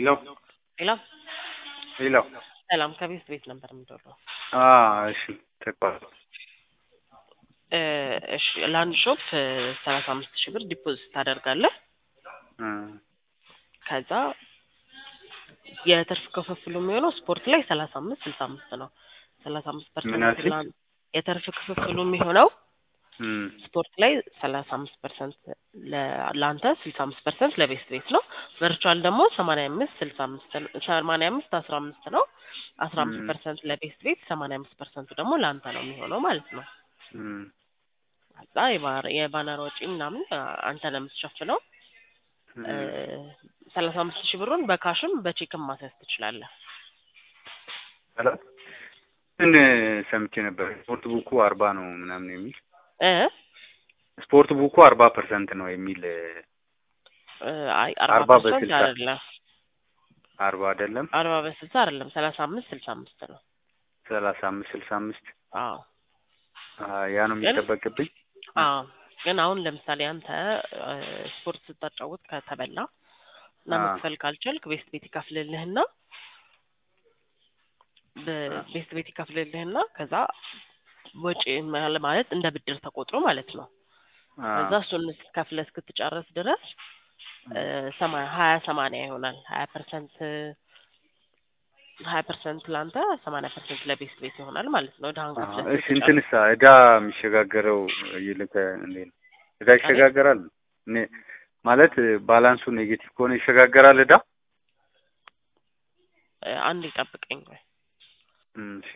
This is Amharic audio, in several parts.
ሄሎ ሄሎ ሄሎ ሰላም ከቤት ቤት ነበር የምደውለው። አ እሺ ተቋል እ እሺ ለአንድ ሾፕ ሰላሳ አምስት ሺህ ብር ዲፖዚት ታደርጋለህ። እ ከዛ የትርፍ ክፍፍሉ የሚሆነው ስፖርት ላይ ሰላሳ አምስት ስልሳ አምስት ነው። ሰላሳ አምስት ምን ፐርሰንት አልሽኝ? የትርፍ ክፍፍሉ የሚሆነው እም ስፖርት ላይ ሰላሳ አምስት ፐርሰንት ለአንተ ስልሳ አምስት ፐርሰንት ለቤስት ቤት ነው። ቨርቹዋል ደግሞ ሰማንያ አምስት ስልሳ አምስት ሰማንያ አምስት አስራ አምስት ነው። አስራ አምስት እም ፐርሰንት ለቤስት ቤት ሰማንያ አምስት ፐርሰንቱ ደግሞ ለአንተ ነው የሚሆነው ማለት ነው። እም ከዛ የባር- የባነር ወጪ ምናምን አንተ ነው የምትሸፍነው። እ እም ሰላሳ አምስት ሺህ ብሩን በካሽም በቼክም ማስያዝ ትችላለህ። ሰላም እንትን ሰምቼ ነበር ስፖርት ቡኩ አርባ ነው ምናምን የሚል እ ስፖርት ቡኩ አርባ ፐርሰንት ነው የሚል እ አይ አርባ አርባ ፐርሰንት በስልሳ አይደለም አርባ አይደለም አርባ በስልሳ አይደለም ሰላሳ አምስት ስልሳ አምስት ነው። ሰላሳ አምስት ስልሳ አምስት አዎ አ ያ ነው ግን የሚጠበቅብኝ አዎ ግን አሁን ለምሳሌ አንተ እ ስፖርት ስታጫውት ከተበላ እና አ መክፈል ካልቻልክ ቤስት ቤት ይከፍልልህና አ በቤስት ቤት ይከፍልልህና ከዛ ወጪ ማለ- ማለት እንደ ብድር ተቆጥሮ ማለት ነው። አ ከዛ እሱን ከፍለህ እስክትጨርስ ድረስ እ ሰማ- ሀያ ሰማንያ ይሆናል። ሀያ ፐርሰንት ሀያ ፐርሰንት ለአንተ ሰማንያ ፐርሰንት ለቤስት ቤት ይሆናል ማለት ነው። ድሀን አ ከፍለህ እሺ እስክትጨርስ እንትንሳ እዳ የሚሸጋገረው ይልከ እንዴት ነው እዳ አቤት ይሸጋገራል እኔ ማለት ባላንሱ ኔጌቲቭ ከሆነ ይሸጋገራል እዳ እ አንዴ ጠብቀኝ ቆይ እም እሺ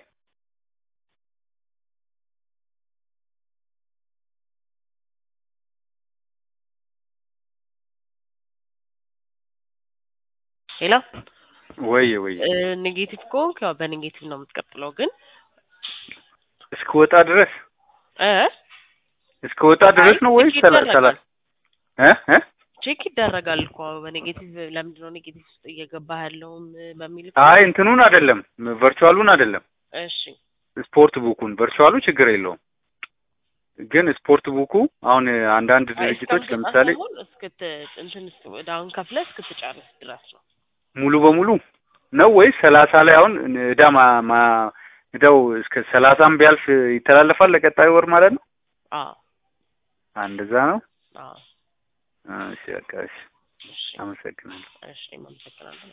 ሄሎ ወይ ወይ እ ኔጌቲቭ ከሆንክ ያው በኔጌቲቭ ነው የምትቀጥለው ግን እስክወጣ ድረስ እ እስክወጣ አይ ድረስ ነው ቼክ ወይስ ሰላ ሰላ ይደረጋል እ እ ቼክ ይደረጋል እኮ በኔጌቲቭ ለምንድን ነው ኔጌቲቭ ውስጥ እየገባህ ያለውም በሚል እኮ አይ እንትኑን አይደለም ቨርቹዋሉን አይደለም እሺ ስፖርት ቡኩን ቨርቹዋሉ ችግር የለውም ግን ስፖርት ቡኩ አሁን አንዳንድ አይ ድርጅቶች እስከምትወጣ ለምሳሌ ሳይሆን እስክት እንትን እዳውን ከፍለህ እስክትጨርስ ድረስ ነው። ሙሉ በሙሉ ነው ወይስ ሰላሳ ላይ አሁን እዳ ማ ማ እዳው እስከ ሰላሳም ቢያልፍ ይተላለፋል ለቀጣዩ ወር ማለት ነው? አዎ እንደዛ ነው። አዎ እሺ በቃ እሺ፣ እሺ አመሰግናለሁ። እሺ አመሰግናለሁ።